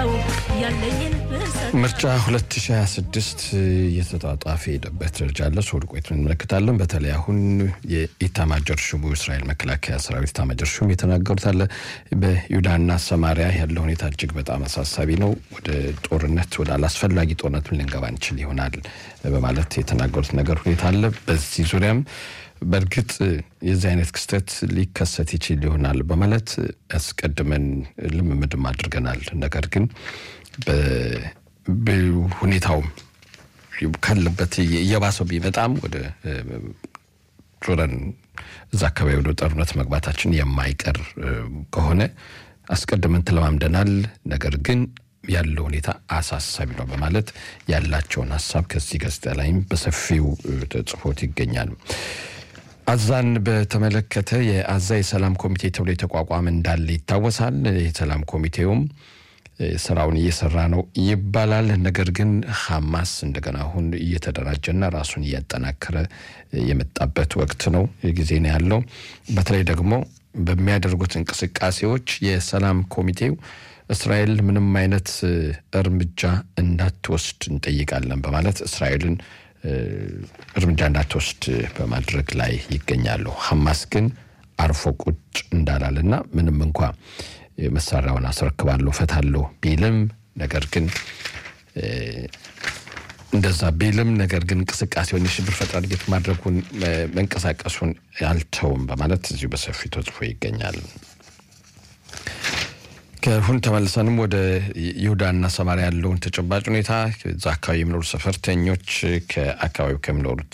ላውራው ያለኝን ብሰጥ ምርጫ 2026 እየተጧጧፈ የሄደበት ደረጃ አለ። ሶድ ቆይት እንመለከታለን። በተለይ አሁን የኢታማጆር ሹሙ እስራኤል መከላከያ ሰራዊት ኢታማጆር ሹም የተናገሩት አለ። በይሁዳና ሰማሪያ ያለው ሁኔታ እጅግ በጣም አሳሳቢ ነው። ወደ ጦርነት ወደ አላስፈላጊ ጦርነት ልንገባ እንችል ይሆናል በማለት የተናገሩት ነገር ሁኔታ አለ። በዚህ ዙሪያም በእርግጥ የዚህ አይነት ክስተት ሊከሰት ይችል ይሆናል በማለት አስቀድመን ልምምድም አድርገናል። ነገር ግን ሁኔታውም ካለበት እየባሰው ቢመጣም ወደ ዞረን እዛ አካባቢ ወደ ጦርነት መግባታችን የማይቀር ከሆነ አስቀድመን ተለማምደናል። ነገር ግን ያለው ሁኔታ አሳሳቢ ነው በማለት ያላቸውን ሀሳብ ከዚህ ጋዜጣ ላይም በሰፊው ተጽፎት ይገኛል። አዛን በተመለከተ የአዛ የሰላም ኮሚቴ ተብሎ የተቋቋመ እንዳለ ይታወሳል። የሰላም ኮሚቴውም ስራውን እየሰራ ነው ይባላል። ነገር ግን ሐማስ እንደገና አሁን እየተደራጀና ራሱን እያጠናከረ የመጣበት ወቅት ነው ጊዜ ነው ያለው። በተለይ ደግሞ በሚያደርጉት እንቅስቃሴዎች የሰላም ኮሚቴው እስራኤል ምንም አይነት እርምጃ እንዳትወስድ እንጠይቃለን በማለት እስራኤልን እርምጃ እንዳትወስድ በማድረግ ላይ ይገኛሉ። ሐማስ ግን አርፎ ቁጭ እንዳላልና ምንም እንኳ መሳሪያውን አስረክባለሁ ፈታለሁ ቢልም ነገር ግን እንደዛ ቢልም ነገር ግን እንቅስቃሴውን የሽብር ፈጠራ ድርጊት ማድረጉን መንቀሳቀሱን አልተውም በማለት እዚሁ በሰፊው ተጽፎ ይገኛል። ከሁን ተመልሰንም ወደ ይሁዳና ሰማሪያ ያለውን ተጨባጭ ሁኔታ እዛ አካባቢ የሚኖሩ ሰፈርተኞች ከአካባቢው ከሚኖሩት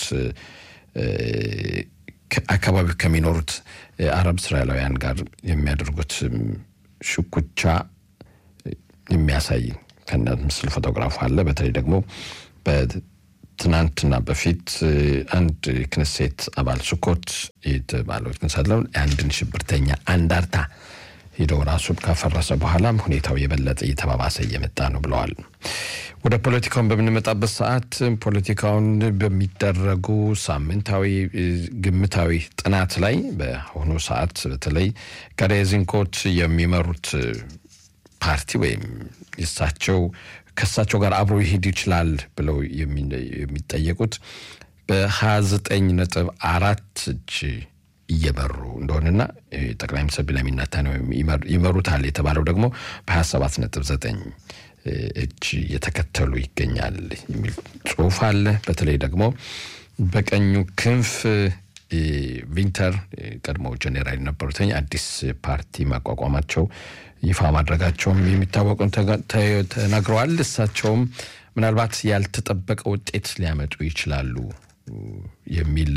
አካባቢው ከሚኖሩት አረብ እስራኤላውያን ጋር የሚያደርጉት ሽኩቻ የሚያሳይ ከነ ምስል ፎቶግራፍ አለ። በተለይ ደግሞ በትናንትና በፊት አንድ ክነሴት አባል ሱኮት የተባለው ክነሴት አንድን ሽብርተኛ አንዳርታ ሄደው ራሱ ካፈረሰ በኋላም ሁኔታው የበለጠ እየተባባሰ እየመጣ ነው ብለዋል። ወደ ፖለቲካውን በምንመጣበት ሰዓት ፖለቲካውን በሚደረጉ ሳምንታዊ ግምታዊ ጥናት ላይ በአሁኑ ሰዓት በተለይ ከሬዚንኮት የሚመሩት ፓርቲ ወይም የሳቸው ከእሳቸው ጋር አብሮ ይሄድ ይችላል ብለው የሚጠየቁት በ29 ነጥብ አራት እጅ እየመሩ እንደሆነና ጠቅላይ ሚኒስትር ቢንያሚን ኔታንያሁ ይመሩታል የተባለው ደግሞ በ27 ነጥብ 9 እጅ እየተከተሉ ይገኛል የሚል ጽሁፍ አለ። በተለይ ደግሞ በቀኙ ክንፍ ቪንተር ቀድሞ ጀኔራል የነበሩትኝ አዲስ ፓርቲ ማቋቋማቸው ይፋ ማድረጋቸውም የሚታወቁን ተናግረዋል። እሳቸውም ምናልባት ያልተጠበቀ ውጤት ሊያመጡ ይችላሉ የሚል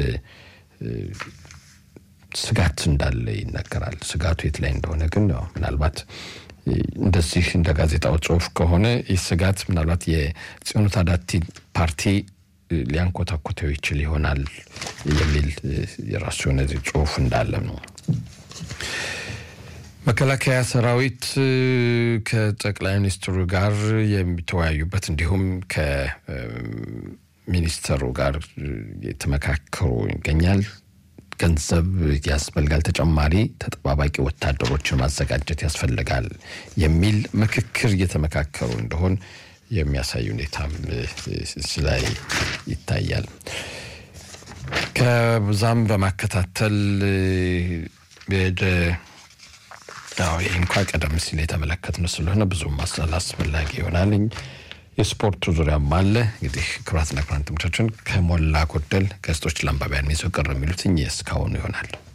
ስጋት እንዳለ ይነገራል። ስጋቱ የት ላይ እንደሆነ ግን ምናልባት እንደዚህ እንደ ጋዜጣው ጽሁፍ ከሆነ ይህ ስጋት ምናልባት የጽዮኑ ታዳቲ ፓርቲ ሊያንኮታኮተው ይችል ይሆናል የሚል የራሱ የሆነ ጽሁፍ እንዳለ ነው። መከላከያ ሰራዊት ከጠቅላይ ሚኒስትሩ ጋር የሚተወያዩበት እንዲሁም ከሚኒስተሩ ጋር የተመካከሩ ይገኛል። ገንዘብ ያስፈልጋል፣ ተጨማሪ ተጠባባቂ ወታደሮችን ማዘጋጀት ያስፈልጋል የሚል ምክክር እየተመካከሩ እንደሆን የሚያሳይ ሁኔታም ላይ ይታያል። ከዛም በማከታተል ይህ እንኳ ቀደም ሲል የተመለከትነው ስለሆነ ብዙም አስፈላጊ ይሆናል። የስፖርቱ ዙሪያም አለ። እንግዲህ ክቡራትና ክቡራን ተመልካቾቻችን ከሞላ ጎደል ገጾች ለአንባቢያን ይዘው ቅር የሚሉት እስካሁኑ ይሆናል።